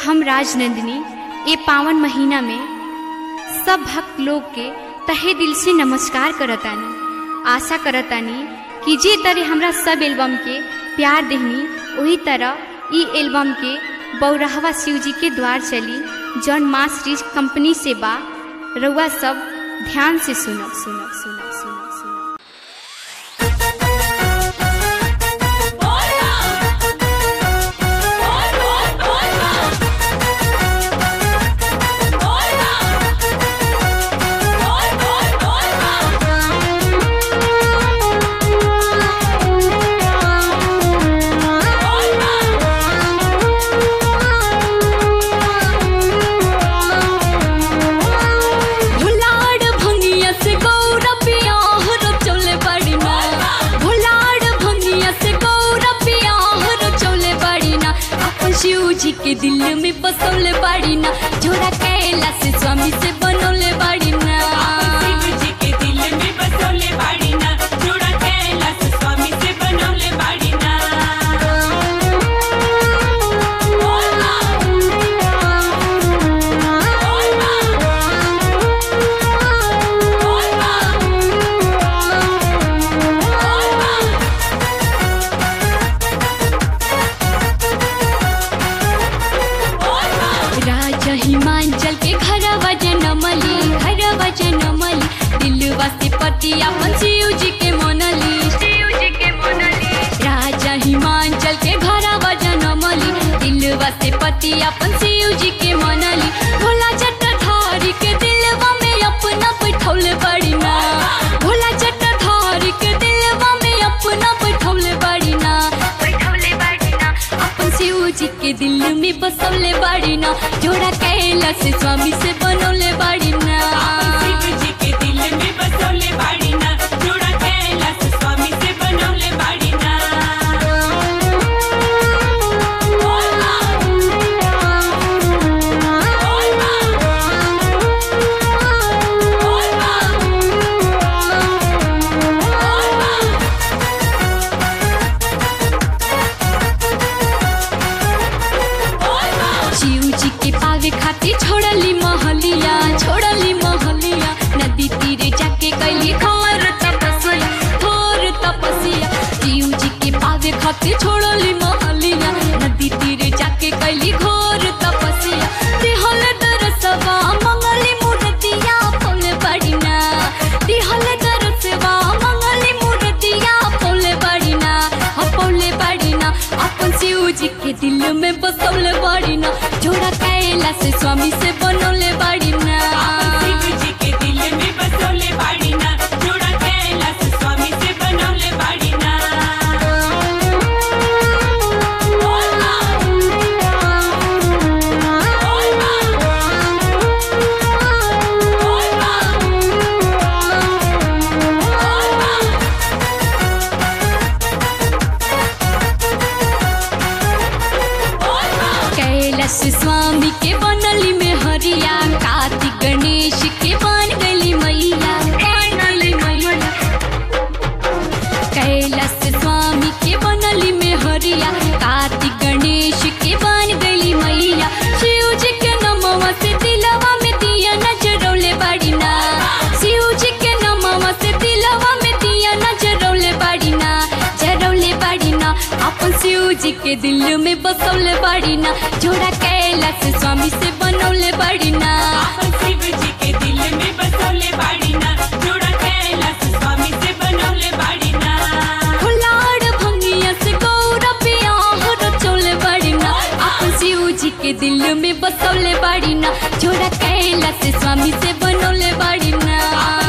हम राजनंदिनी ये पावन महीना में सब भक्त लोग के तहे दिल से नमस्कार करतानी आशा करतानी कि जे तरह हमरा सब एल्बम के प्यार देहनी वही तरह ई एल्बम के बौरहवा शिव जी के द्वार चली जौन माँ श्री कंपनी से बा रउआ सब ध्यान से सुनब सुनब सुनब सुनब सुनब भुलाड़ भंगिया से गौरबिया हर चौले बड़ी ना भुलाड़ भंगिया से गौरबिया हर चौले बड़ी ना अपन शिव जी के दिल में बसौले बड़ी ना जोड़ा कैला से स्वामी से बनौले बड़ी ना शिव जी के दिल में बसोले बाड़ी ना जोड़ा कैलाश स्वामी से बनौले बाड़ी ना राजा हिमांचल के घर जनमली घर जनमली दिलवा से पति अपन शिव जी के मनली शिव जी के मनली राजा हिमांचल के घर जनमली दिलवा से पति अपन शिव जी के मनली भोला जटाधारी के दिलवा में अपना बैठौले बड़ी ना भोला जटाधारी के दिलवा में अपना बैठौले बड़ी ना बैठौले बड़ी ना अपन शिव जी के दिल में बसौले बाड़ी ना जोड़ा कैलाश स्वामी से बनौले बाड़ी ना शिव जी के दिल में बसोले बाड़ी ना जोड़ा कैलाश स्वामी से बनौले बाड़ी ना शिव जी के पावे खातिर छोड़ली महलिया छोड़ली महलिया नदी तीरे जाके कैली घोर तपस्या घोर तपस्या शिव जी के पावे खातिर छोड़ली महलिया नदी तीरे जाके कैली घोर तपस्या दिहल दरसवा मंगली मूर्तिया फूल बड़िना दिहल दरसवा मंगली मूर्तिया फूल बड़िना फूल बड़िना अपन शिव जी के दिल में बसौले बड़िना जोड़ा कैलाश स्वामी से बनौले बड़िना शिव जी के दिल में बसोले बाड़ी ना जोड़ा कैलाश स्वामी से बनौले बाड़ी ना कैलाश स्वामी के बनली में हरिया कार्तिक गणेश के बन गली मैया बन गली मैया कैलाश स्वामी के बनली में हरिया कार्तिक गणेश के बन गली मैया शिव जी के नमवा से दिलवा में दिया नजरौले बड़ी ना शिव जी के नमवा से दिलवा में दिया नजरौले बड़ी ना जरौले बड़ी ना अपन शिव जी के दिल में बसौले बड़ी ना जोड़ा कैलाश स्वामी से बनौले बड़ी ना शिव जी के दिल में बसोले बाड़ी ना जोड़ा कैलाश स्वामी से बनौले बाड़ी ना फुलाड़ भंगिया से गौरबिया हर चौले बड़ी ना अपन शिव जी के दिल में बसौले बड़ी ना जोड़ा कैलाश स्वामी से बनौले बड़ी ना